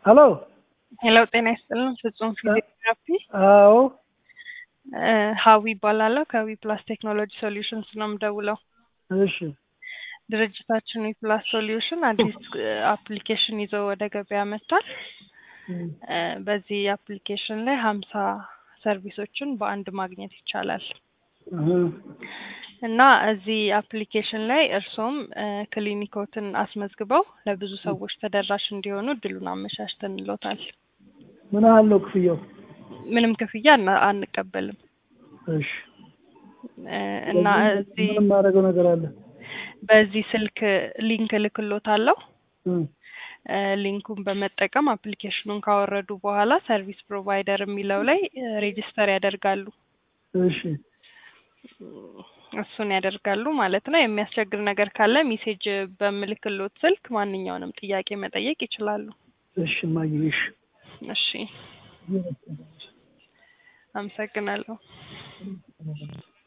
ሄሎ ሄሎ ጤና ይስጥልን። ፍጹም ፊዚዮቴራፒ አዎ ሀዊ ይባላለሁ። ከዊ ፕላስ ቴክኖሎጂ ሶሉሽንስ ነው የምደውለው። እሺ ድርጅታችን ዊ ፕላስ ሶሉሽን አዲስ አፕሊኬሽን ይዞ ወደ ገበያ መጥቷል። እ በዚህ አፕሊኬሽን ላይ ሀምሳ ሰርቪሶችን በአንድ ማግኘት ይቻላል እህ፣ እና እዚህ አፕሊኬሽን ላይ እርሶም እ ክሊኒኮትን አስመዝግበው ለብዙ ሰዎች ተደራሽ እንዲሆኑ እድሉን አመቻችተንሎታል። ምን ያህል ነው ክፍያው? ምንም ክፍያ አና- አንቀበልም እሺ እ እና እዚህ ምን የማደርገው ነገር አለ? በዚህ ስልክ ሊንክ እልክሎታለሁ። እም፣ እ ሊንኩን በመጠቀም አፕሊኬሽኑን ካወረዱ በኋላ ሰርቪስ ፕሮቫይደር የሚለው ላይ ሬጂስተር ያደርጋሉ። እሺ እሱን ያደርጋሉ ማለት ነው። የሚያስቸግር ነገር ካለ ሜሴጅ በምልክሎት ስልክ ማንኛውንም ጥያቄ መጠየቅ ይችላሉ። እሺ እማዬ እሺ እሺ፣ አመሰግናለሁ።